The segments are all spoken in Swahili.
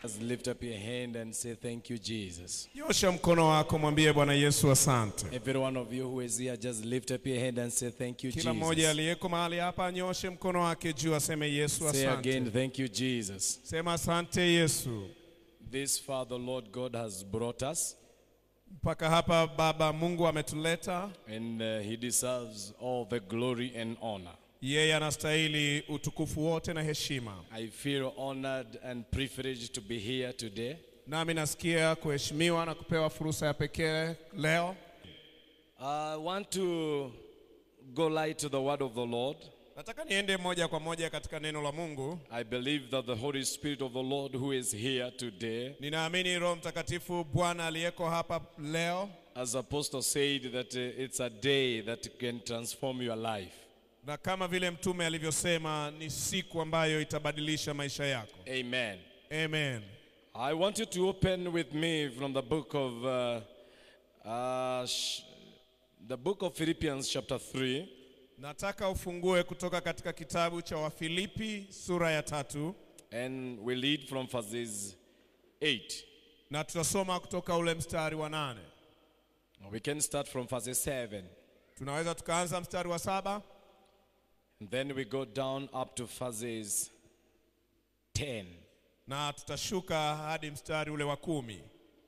Just lift up your hand and say, Thank you, Jesus. Nyosha mkono wako mwambie Bwana Yesu asante. Every one of you who is here, just lift up your hand and say, Thank you, Kila mmoja Jesus. aliyeko mahali hapa anyoshe mkono wake juu aseme Yesu Say again, asante. Thank you, Jesus. Sema asante Yesu. This far the Lord God has brought us, Mpaka hapa Baba Mungu ametuleta, and uh, He deserves all the glory and honor. yeye anastahili utukufu wote na heshima. I feel honored and privileged to be here today. Nami nasikia kuheshimiwa na kupewa fursa ya pekee leo. I want to go light to the word of the Lord. Nataka niende moja kwa moja katika neno la Mungu. I believe that the Holy Spirit of the Lord who is here today, Ninaamini Roho Mtakatifu Bwana aliyeko hapa leo, as Apostle said, that uh, it's a day that can transform your life. na kama vile mtume alivyosema, ni siku ambayo itabadilisha maisha yako. Amen. Amen. I want you to open with me from the book of uh, uh, sh- the book of Philippians chapter 3 Nataka ufungue kutoka katika kitabu cha Wafilipi sura ya tatu and we read from verses 8. na tutasoma kutoka ule mstari wa nane. We can start from verses 7 Tunaweza tukaanza mstari wa saba and then we go down up to verses 10. na tutashuka hadi mstari ule wa kumi.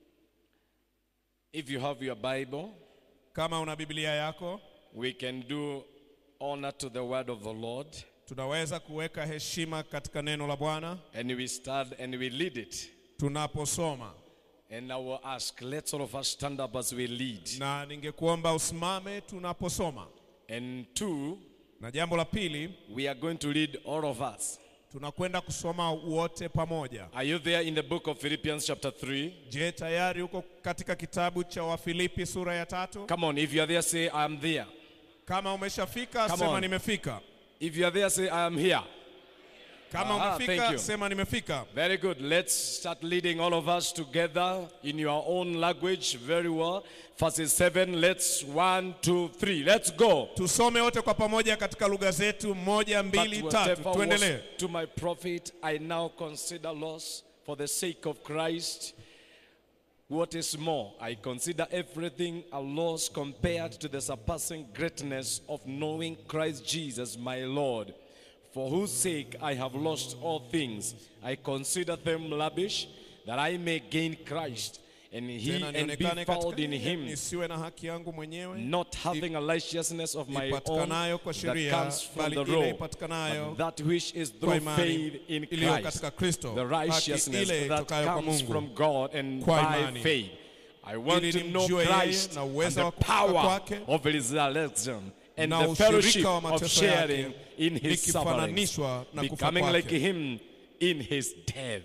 If you have your Bible, Kama una Biblia yako, we can do honor to the word of the Lord tunaweza kuweka heshima katika neno la Bwana and we start and we lead it. tunaposoma, And I will ask, let's all of us stand up as we lead. na ningekuomba usimame tunaposoma. And two, Na jambo la pili, we are going to read all of us. tunakwenda kusoma wote pamoja. Are you there in the book of Philippians chapter 3? Je, tayari uko katika kitabu cha Wafilipi sura ya tatu? Come on, if you are there, say, I am there. Kama umeshafika Come sema on. nimefika. If you are there, say, I am here. Kama Aha, thank umefika you. sema nimefika. Very good. Let's start leading all of us together in your own language. Very well. Verses 7. Let's one, two, three. Let's go. Tusome wote kwa pamoja katika lugha zetu, moja, But mbili, tatu. whatever was Tuendelee. to my profit, I now consider loss for the sake of Christ. What is more, I consider everything a loss compared to the surpassing greatness of knowing Christ Jesus my Lord, for whose sake I have lost all things. I consider them lavish, that I may gain Christ and he Tena and be nionekane found katika in him, nisiwe na haki yangu mwenyewe not having a righteousness of my own ipatikanayo kwa that sheria, comes from bali the ile law, ipatikanayo but that which is kwa through imani faith in iliyo Christ, katika Kristo, the haki righteousness ile that itokayo kwa comes Mungu. from God and Kwa by imani. faith. I want Ili to know nimjue yeye Christ na and uweza the wa kufufuka power kwake of his resurrection and na the fellowship ushirika wa of mateso sharing yake, in his sufferings, nikifananishwa na kufa becoming like kwake. him in his death.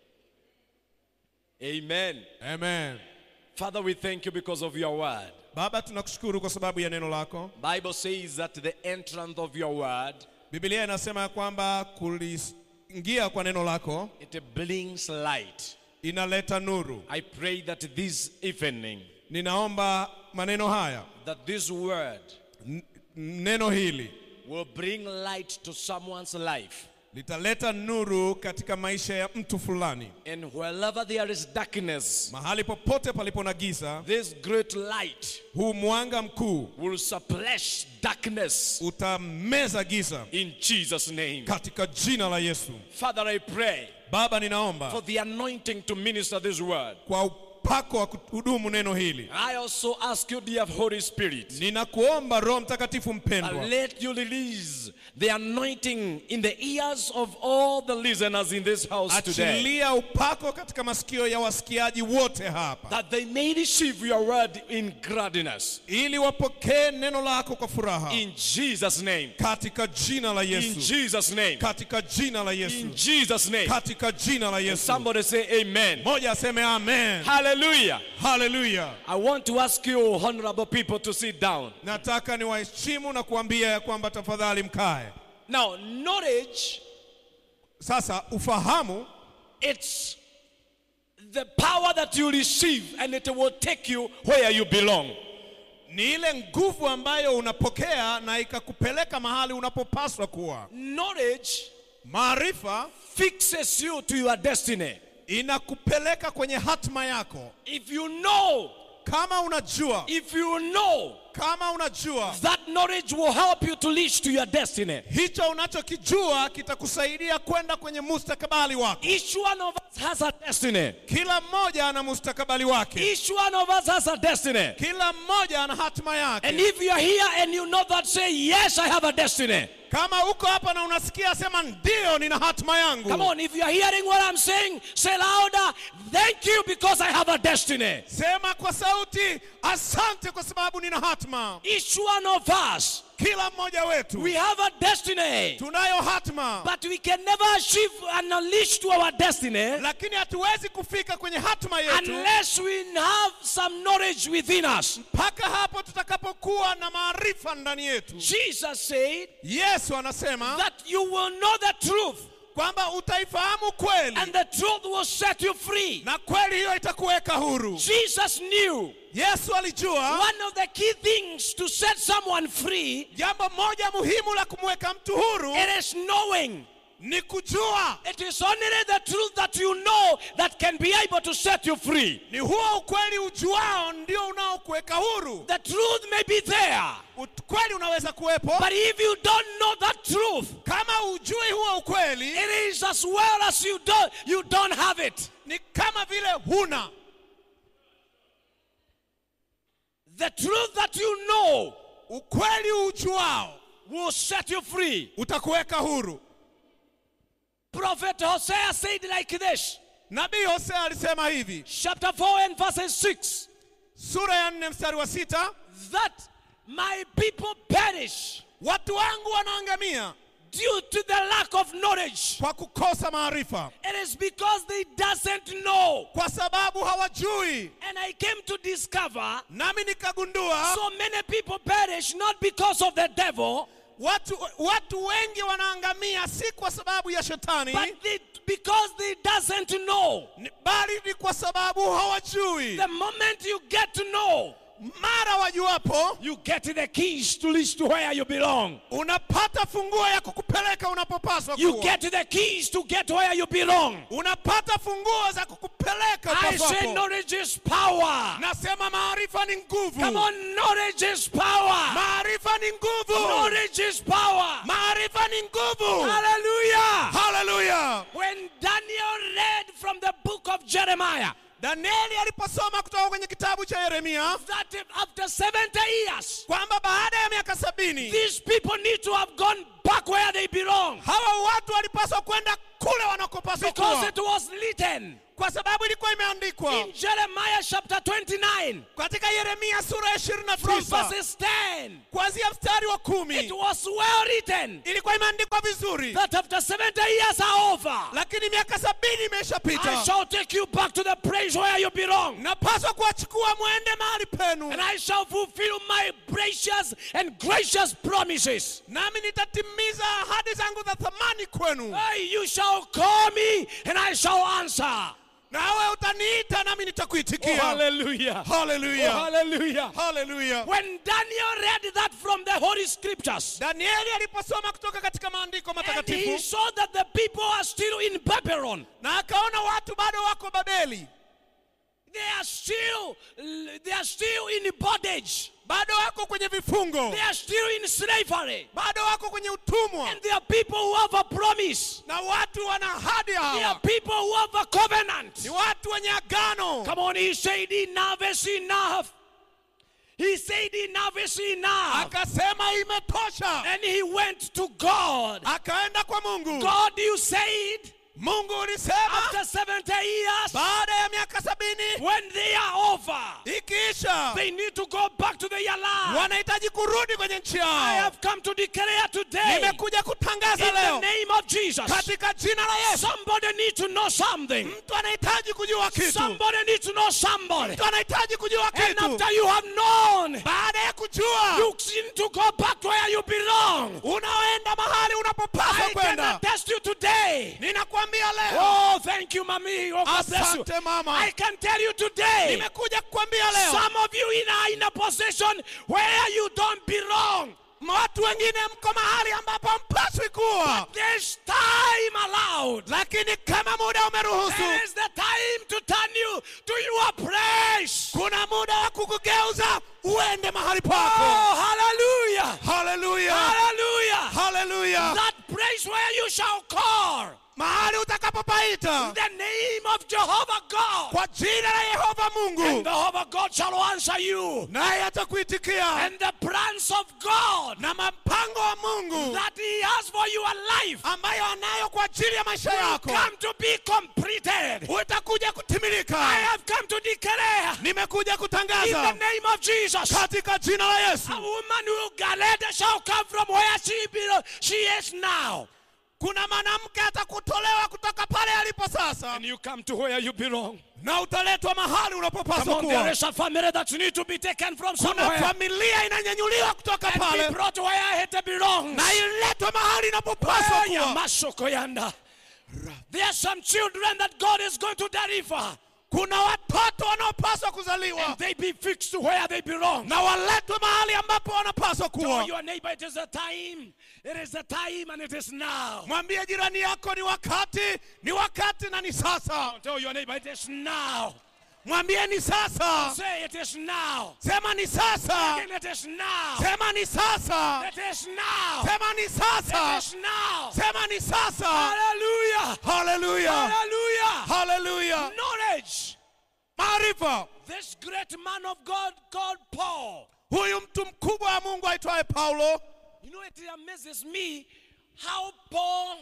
Amen. Amen. Father, we thank you because of your word. Baba, tunakushukuru kwa sababu ya neno lako. Bible says that the entrance of your word Biblia inasema ya kwamba kuliingia kwa neno lako it brings light. inaleta nuru. I pray that this evening Ninaomba maneno haya, that this word n- neno hili will bring light to someone's life. litaleta nuru katika maisha ya mtu fulani. And wherever there is darkness, Mahali popote palipo na giza, this great light huu mwanga mkuu will suppress darkness utameza giza in Jesus' name. katika jina la Yesu. Father, I pray Baba, for ninaomba the anointing to minister this word. kwa upako wa kuhudumu neno hili. I also ask you, dear Holy Spirit, Ninakuomba Roho Mtakatifu that mpendwa, let you release the anointing in the ears of all the listeners in this house today, achilia upako katika masikio ya wasikiaji wote hapa, that they may receive your word in gladness. ili wapokee neno lako kwa furaha In Jesus' name. katika jina la In Yesu, Jesus' name. katika jina la In Yesu, Jesus' name. katika jina la Yesu. Somebody say amen. Moja aseme amen. Hallelujah. Haleluya. I want to ask you, honorable people, to sit down. Nataka niwaheshimu na kuambia ya kwamba tafadhali mkae. Now, knowledge, Sasa ufahamu it's the power that you receive and it will take you where you belong. ni ile nguvu ambayo unapokea na ikakupeleka mahali unapopaswa kuwa. Knowledge Maarifa fixes you to your destiny. inakupeleka kwenye hatma yako If you know, kama unajua if you know, kama unajua that knowledge will help you to reach to your destiny. hicho unachokijua kitakusaidia kwenda kwenye mustakabali wako Each one of us has a destiny. kila mmoja ana mustakabali wake Each one of us has a destiny. kila mmoja ana hatma And yake if you're here and you know that, say, Yes, I have a destiny. kama uko hapa na unasikia sema ndio nina hatma yangu Come on, if you're hearing what I'm saying, say louder, Thank you because I have a destiny. sema kwa sauti asante kwa sababu nina hatma Each one of us, kila mmoja wetu we have a destiny. tunayo hatma But we can never achieve and unleash to our destiny lakini hatuwezi kufika kwenye hatma yetu unless we have some knowledge within us. mpaka hapo tutakapokuwa na maarifa ndani yetu Jesus said yesu anasema that you will know the truth, kwamba utaifahamu kweli and the truth will set you free. na kweli hiyo itakuweka huru Jesus knew yesu alijua one of the key things to set someone free jambo moja muhimu la kumweka mtu huru it is knowing. ni kujua It is only the truth that you know that can be able to set you free. ni huo ukweli ujuao ndio unaokuweka huru The truth may be there, ukweli unaweza kuwepo but if you don't know that truth, kama ujui huo ukweli it is as well as you don't you don't have it. ni kama vile huna The truth that you know ukweli ujuao will set you free. utakuweka huru Prophet Hosea said like this, nabii hosea alisema hivi chapter 4 and verses 6, sura ya nne mstari wa sita that my people perish watu wangu wanaangamia due to the lack of knowledge. kwa kukosa maarifa It is because they doesn't know. kwa sababu hawajui And I came to discover nami nikagundua so many people perish not because of the devil, watu, watu wengi wanaangamia si kwa sababu ya shetani but they, because they doesn't know. ni- bali ni kwa sababu hawajui The moment you get to know, mara wajuapo you get the keys to reach to where you belong. unapata funguo ya kukupeleka unapopaswa You kuwa. get the keys to get where you belong. unapata funguo za kukupeleka I say upaswapo. knowledge is power. nasema maarifa ni nguvu Come on, knowledge is power. maarifa ni nguvu Knowledge is power. maarifa ni nguvu Hallelujah. haleluya When Daniel read from the book of Jeremiah danieli aliposoma kutoka kwenye kitabu cha yeremia that after 70 years, kwamba baada ya miaka sabini these people need to have gone back where they belong hawa watu walipaswa kwenda kule wanakopaswa because kuwa it was written kwa sababu ilikuwa imeandikwa in Jeremiah chapter 29 katika yeremia sura ya ishirini na from tisa verses 10. kuanzia mstari wa It kumi was well written ilikuwa imeandikwa vizuri that after 70 years are over, lakini miaka sabini I imeshapita shall take you back to the place where you belong. napaswa kuwachukua mwende mahali penu And I shall fulfill my precious and gracious promises. nami nitatimiza ahadi zangu za thamani kwenu Hey, you shall call me and I shall answer. nawe utaniita nami nitakuitikia hallelujah. haleluya hallelujah. haleluya When Daniel read that from the Holy Scriptures, danieli aliposoma kutoka katika maandiko and he matakatifu saw that the people are still in Babylon, na akaona watu bado wako babeli they are still they are still in bondage, bado wako kwenye vifungo they are still in slavery, bado wako kwenye utumwa and there are people who have a promise. na watu wana ahadi There are hawa people who have a covenant. ni watu wenye agano Come on, he said enough is enough. He said enough is enough. akasema imetosha And he went to God. akaenda kwa mungu God, you said mungu ulisema after 70 years, baada ya miaka sabini when they are over, ikiisha they need to go back to their land. wanahitaji kurudi kwenye nchi I yao have come to declare today, in nimekuja kutangaza the leo name of Jesus, katika jina la yesu somebody need to know something. mtu anahitaji kujua kitu Somebody need to know somebody. mtu anahitaji kujua And kitu after you have known, baada ya kujua you need to go back to where you belong. unaoenda mahali unapopaswa I can kwenda attest you today. ninakwambia leo Oh, thank you, mommy. Oh, God bless you. asante mama I can tell you today. nimekuja kukwambia leo Some of you in are in a position where you don't belong. watu wengine mko mahali ambapo mpaswi kuwa This time allowed, lakini kama muda umeruhusu there is the time to turn you to your place. kuna muda wa kukugeuza uende mahali Oh, pako hallelujah! haleluya Hallelujah! haleluya That place where you shall call mahali utakapopaita the name of Jehovah God, kwa jina la yehova and mungu Jehovah God shall answer you. naye atakuitikia And the plans of God na mpango wa mungu that He has for your life ambayo anayo kwa ajili ya maisha will yako come to be completed. utakuja I kutimilika have come to declare nimekuja in the kutangaza name of Jesus. katika jina la yesu A woman who Galata shall come from where she belongs. She is now. kuna mwanamke atakutolewa kutoka pale alipo sasa And you come to where you belong. na utaletwa mahali Come unapopaswa on, there kuwa is a family that need to be taken from kuna somewhere familia inanyanyuliwa kutoka and be pale brought where it belongs. na iletwe mahali inapopaswa Oh, ya kuwa masoko yanda. There are some children that God is going to deliver. kuna watoto wanaopaswa kuzaliwa And they be fixed to where they belong. na waletwe mahali ambapo wanapaswa Tell kuwa your neighbor it is the time. It is the time and it is now. mwambie jirani yako ni wakati ni wakati na ni sasa Tell your neighbor it is now. mwambie ni sasa Say it is now. sema ni sasa Again, it is now. sema ni sasa It is now. sema ni It sasa is now. sema ni sasa Hallelujah. haleluya Hallelujah. haleluya Knowledge. maarifa This great man of God called Paul. huyu mtu mkubwa wa mungu aitwaye paulo You know, it amazes me how Paul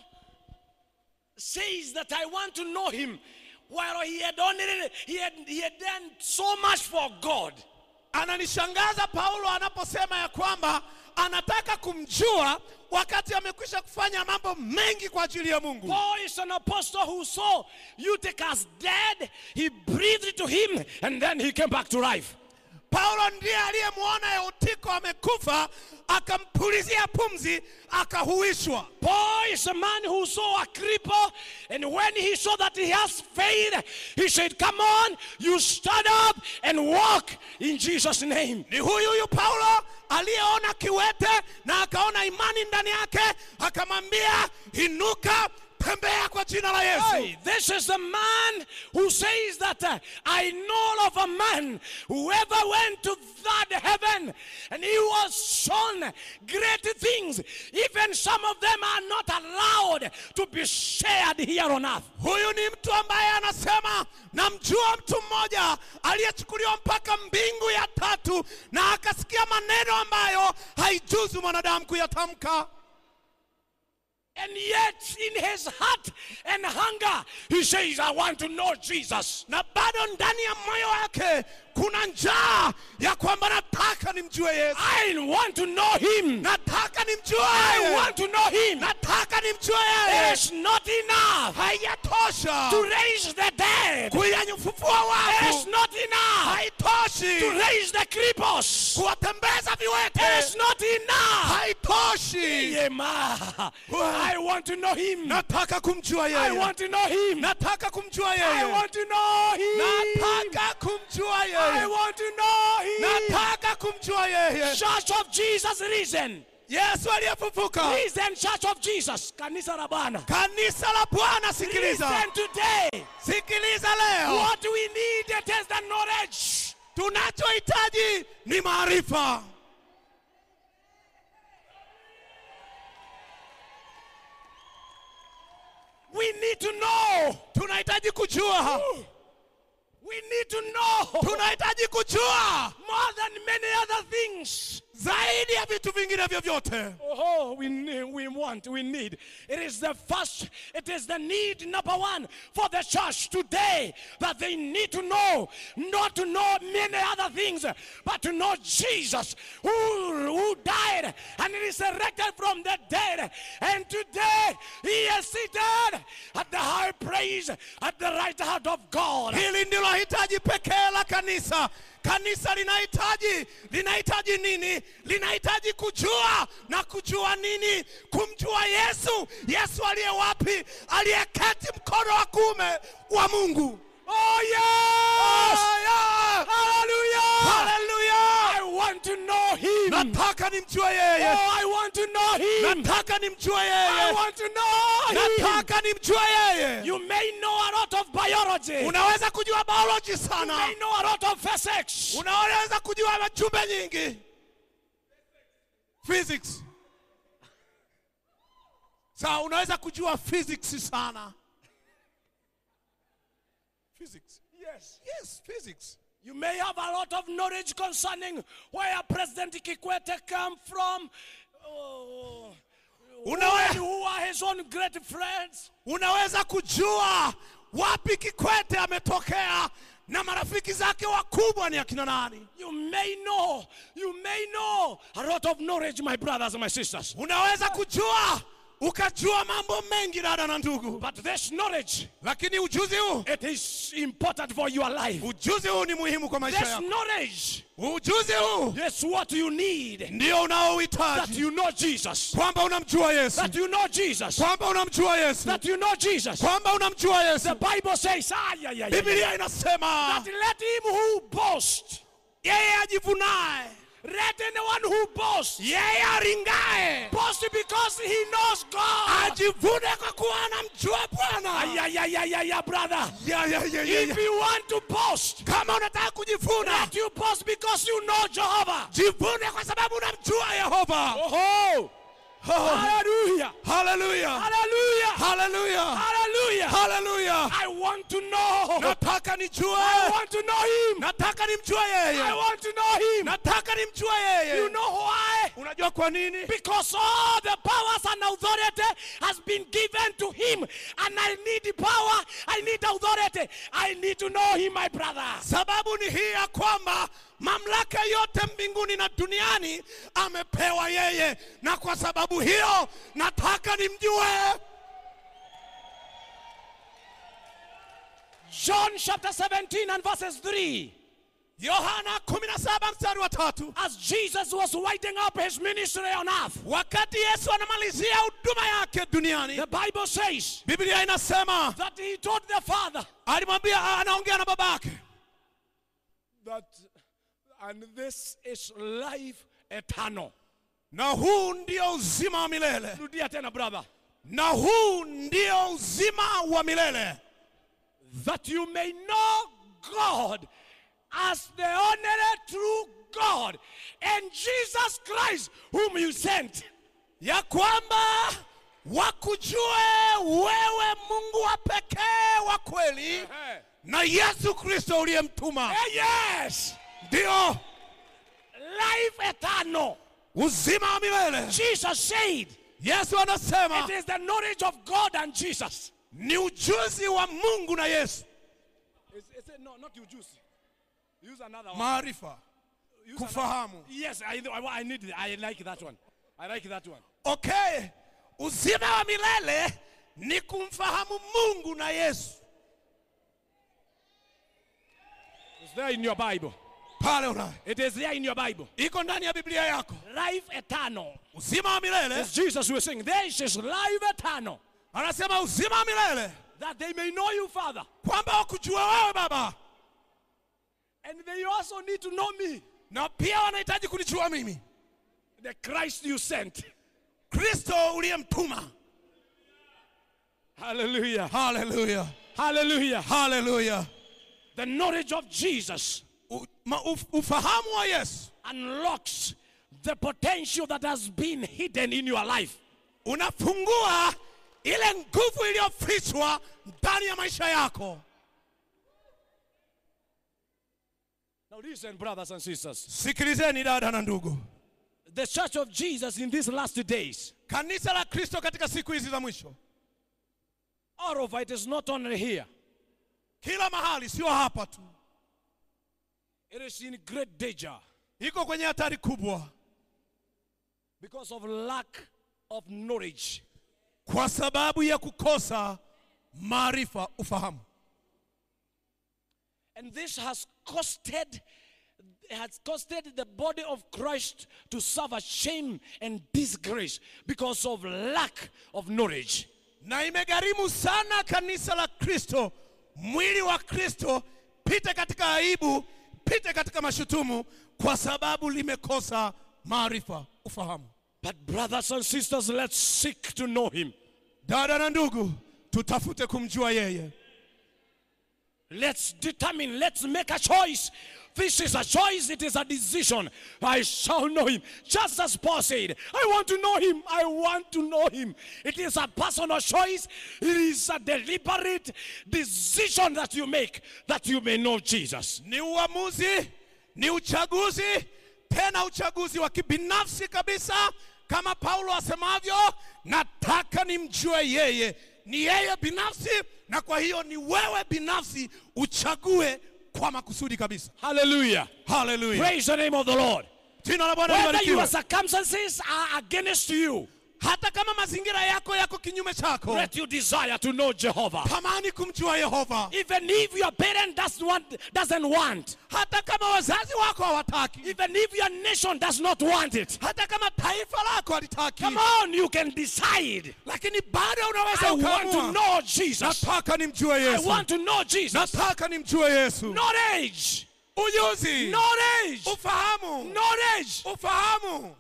says that I want to know him while he had only he had, he had done so much for God. ananishangaza paulo anaposema ya kwamba anataka kumjua wakati amekwisha kufanya mambo mengi kwa ajili ya mungu Paul is an apostle who saw Eutychus dead. He breathed to him and then he came back to life. paulo ndiye aliyemwona eutiko amekufa akampulizia pumzi akahuishwa Paul is a man who saw a cripple, and when he saw that he has faith, he said, Come on, you stand up and walk in Jesus' name. ni huyu huyu paulo aliyeona kiwete na akaona imani ndani yake akamwambia inuka tembea kwa jina la yesu Hey, this is the man who says that uh, I know of a man who ever went to that heaven and he was shown great things. Even some of them are not allowed to be shared here on earth. huyu ni mtu ambaye anasema namjua mtu mmoja aliyechukuliwa mpaka mbingu ya tatu na akasikia maneno ambayo haijuzu mwanadamu kuyatamka And yet, in his heart and hunger, he says, I want to know Jesus. na bado ndani ya moyo wake kuna njaa ya kwamba nataka nimjue yesu I want to know him. nataka nimjue I yeye. want to know him. nataka nimjue yeye It's not enough haijatosha to raise the dead. kuyanyufufua It's wafu not enough to haitoshi raise the cripples. kuwatembeza It's viwete not enough. haitoshi Yema. I want to know him. nataka kumjua I yeye want to know him. nataka kumjua I yeye want to know him. nataka kumjua I yeye want to know him. nataka kumjua yeye Church of Jesus risen. yesu aliyefufuka Risen Church of Jesus. Kanisa la Bwana. kanisa la bwana sikiliza Listen today. sikiliza leo What we need it is the knowledge. tunachohitaji ni maarifa We need to know. tunahitaji kujua We need to know tunahitaji kujua more than many other things. zaidi ya vitu vingine vyovyote Oh, we need, we want, we need. It is the first, it is the need number one for the church today that they need to know, not to know many other things, but to know Jesus who, who died and resurrected from the dead. And today he is seated at the high praise at the right hand of God. hili ndilo hitaji pekee la kanisa kanisa linahitaji linahitaji nini linahitaji kujua na kujua nini kumjua yesu yesu aliye wapi aliyeketi mkono wa kuume wa mungu Oh, yes! Oh, yeah! Hallelujah! Hallelujah! I want to know him. nataka nimjue yeye Oh, I want to know him. nataka nimjue I yeye want to know him. nataka nimjue yeye You may know a lot of biology. unaweza kujua biology You sana may know a lot of physics. unaweza kujua majumbe nyingi physics sawa unaweza kujua physics sana physics Yes. yes physics You may have a lot of knowledge concerning where President Kikwete come from. Oh, Unawe- who who are his own great friends. unaweza kujua wapi kikwete ametokea na marafiki zake wakubwa ni akina nani You may know, you may know a lot of knowledge, my brothers and my sisters. unaweza kujua ukajua mambo mengi dada na ndugu But this knowledge, lakini ujuzi huu it is important for your life. ujuzi huu ni muhimu kwa maisha This yako knowledge ujuzi huu is what you need. ndio That unaohitaji you know Jesus. kwamba unamjua yesu That you know Jesus. kwamba unamjua yesu That you know Jesus. kwamba unamjua The yesu Bible says, ah, yeah, yeah, yeah, biblia yeah. inasema that let him who boasts, yeye ajivunaye let anyone who boasts, yeye aringaye boast because he knows God. ajivune kwa kuwa anamjua Ah, bwana yeah, yeah, yeah, yeah, yeah, brother. Ya, ya, ya, ya, If ya. you want to boast, kama unataka kujivuna let you boast because you know Jehovah. jivune kwa sababu unamjua yehova Oh, hallelujah. haleluya Hallelujah. haleluya Hallelujah. haleluya I want to know. nataka I nijue want to know him. nataka nimjue I yeye want to know him. nataka nimjue You yeye know why? unajua kwa nini Because all the powers and authority has been given to him. And I need the power, I need authority. I need to know him, my brother. sababu ni hii ya kwamba mamlaka yote mbinguni na duniani amepewa yeye na kwa sababu hiyo nataka nimjue John chapter 17 and verses 3. yohana 17 mstari wa tatu As Jesus was winding up his ministry on earth, wakati yesu anamalizia huduma yake duniani the Bible says biblia inasema that he told the Father alimwambia anaongea na babake that, and this is life eternal. na huu ndio uzima wa milele Rudia tena, brother. na huu ndio uzima wa milele that you may know God as the only true God and Jesus Christ whom you sent. ya kwamba wakujue wewe mungu wa pekee wa kweli na yesu kristo uliyemtuma Eh, yes, ndio life eternal. uzima wa milele Jesus said yesu anasema it is the knowledge of God and Jesus. ni ujuzi wa mungu na yesu It's, it's a, no, not you juice. Use another one. maarifa Use kufahamu another- Yes, I, I, I need it. I like that one. I like that one. okay uzima wa milele ni kumfahamu mungu na yesu It's there in your Bible. pale unayo It is there in your Bible. iko ndani ya biblia yako Life eternal. uzima wa milele As Jesus was saying, there is life eternal. anasema uzima wa milele that they may know you, Father. kwamba wakujua wewe baba And they also need to know me, na pia wanahitaji kunijua mimi the Christ you sent. kristo uliyemtuma Hallelujah. haleluya Hallelujah. haleluya The knowledge of Jesus U- ma- uf- ufahamu wa yesu unlocks the potential that has been hidden in your life. unafungua ile nguvu iliyofichwa ndani ya maisha yako Now, listen, brothers and sisters. sikilizeni dada na ndugu The church of Jesus in these last days, kanisa la kristo katika siku hizi za mwisho all of it is not only here, kila mahali sio hapa tu it is in great danger iko kwenye hatari kubwa because of lack of knowledge. kwa sababu ya kukosa maarifa ufahamu And this has costed has costed the body of Christ to suffer shame and disgrace because of lack of knowledge. na imegharimu sana kanisa la kristo mwili wa kristo pite katika aibu pite katika mashutumu kwa sababu limekosa maarifa ufahamu But brothers and sisters, let's seek to know him. dada na ndugu tutafute kumjua yeye Let's determine, let's make a choice. This is a choice, it is a decision. I shall know him. Just as Paul said, I want to know him. I want to know him. It is a personal choice, it is a deliberate decision that you make that you may know Jesus. ni uamuzi ni uchaguzi tena uchaguzi wa kibinafsi kabisa kama paulo asemavyo nataka nimjue yeye ni yeye binafsi na kwa hiyo ni wewe binafsi uchague kwa makusudi kabisa Hallelujah. haleluya Praise the name of the Lord. jina la bwana Whether libarikiwe your circumstances are against you, hata kama mazingira yako yako kinyume chako let you desire to know Jehovah. tamani kumjua yehova Even if your parent doesn't want, doesn't want, hata kama wazazi wako hawataki even if your nation does not want it, hata kama taifa lako halitaki come on, you can decide. lakini bado unaweza I want to ukaamua know Jesus. nataka nimjue I yesu want to know Jesus. nataka nimjue yesu Knowledge, ujuzi knowledge, ufahamu knowledge ufahamu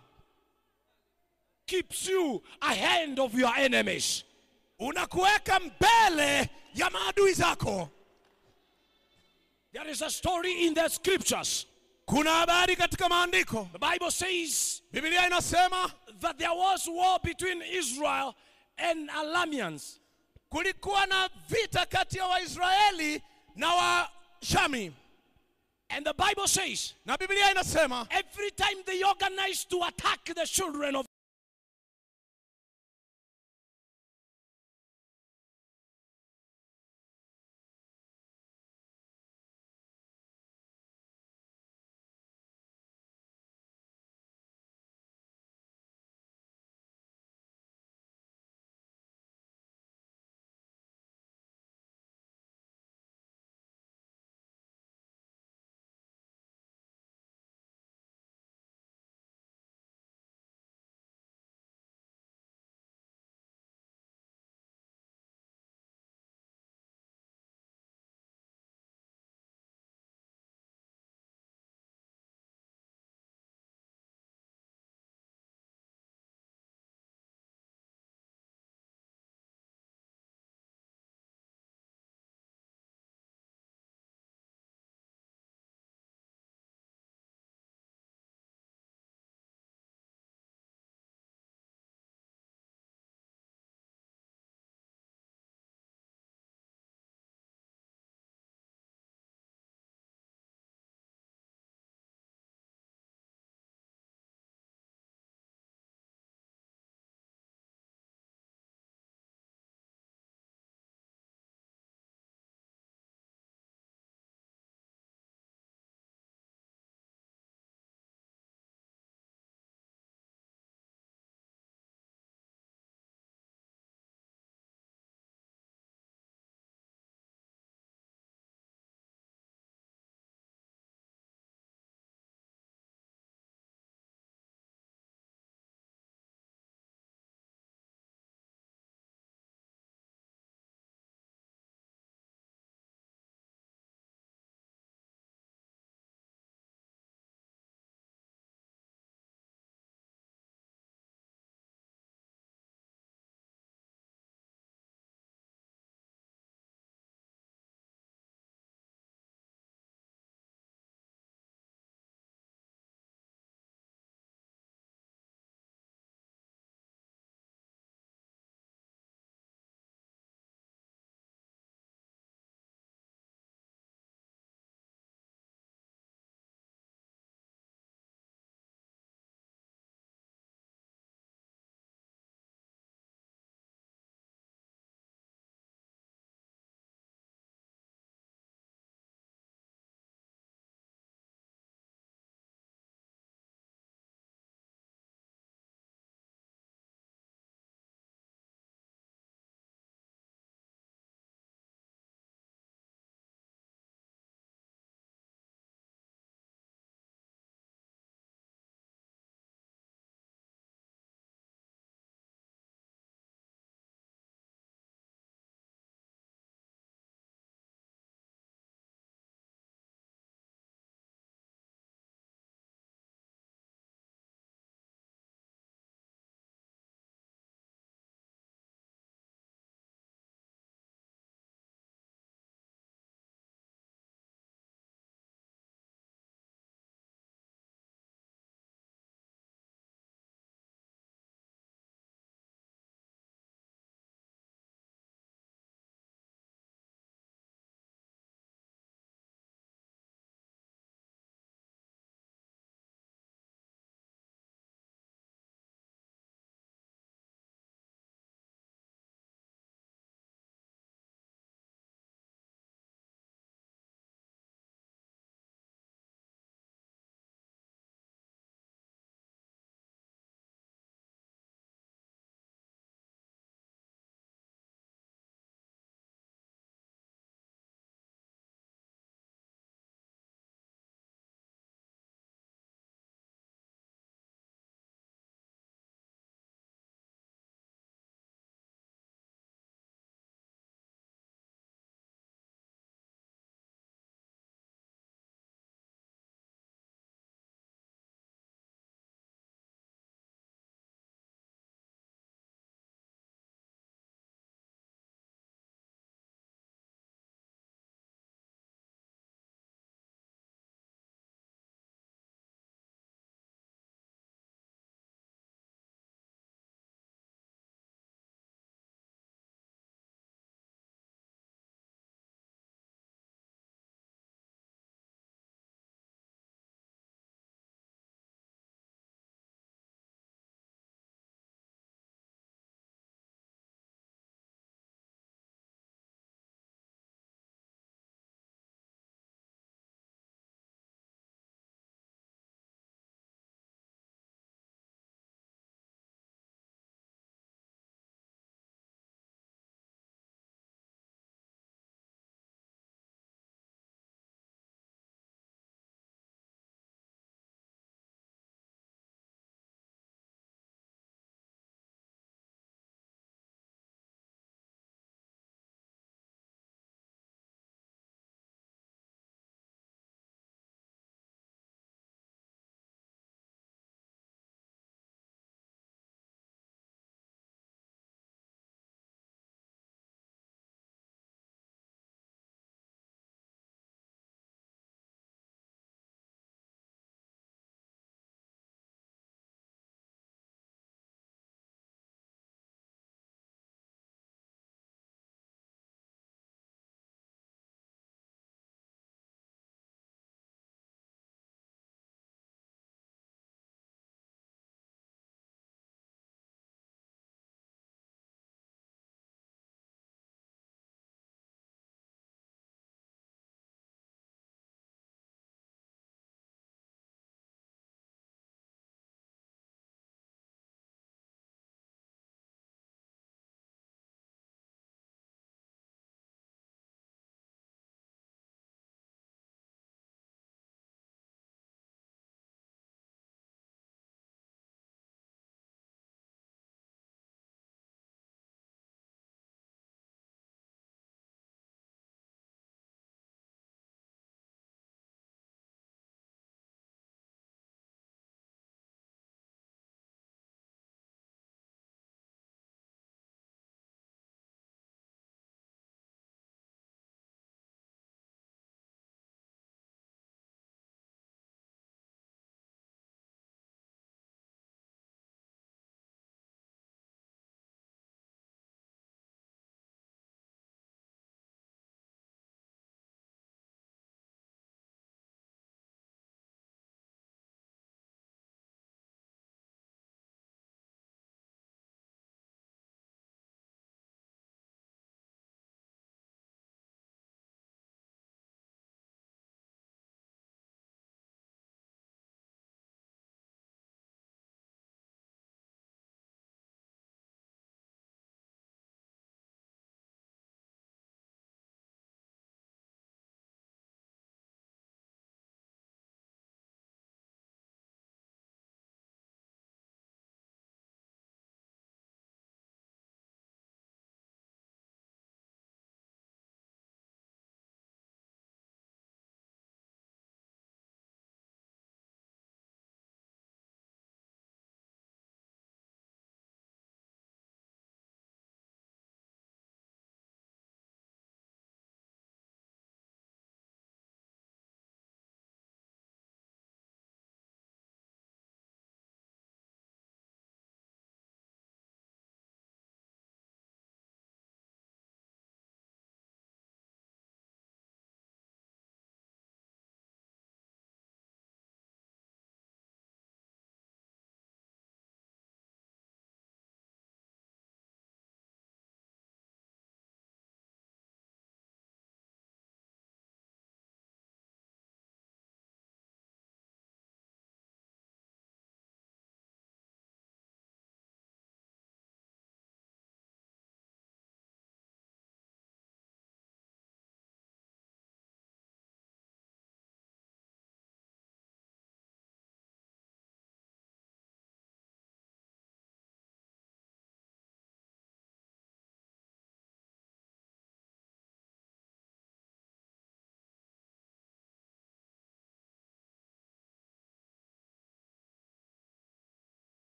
keeps you ahead of your enemies. unakuweka mbele ya maadui zako There is a story in the scriptures. kuna habari katika maandiko The Bible says biblia inasema that there was war between Israel and Alamians. kulikuwa na vita kati ya waisraeli na washami And the Bible says na biblia inasema every time they organized to attack the children of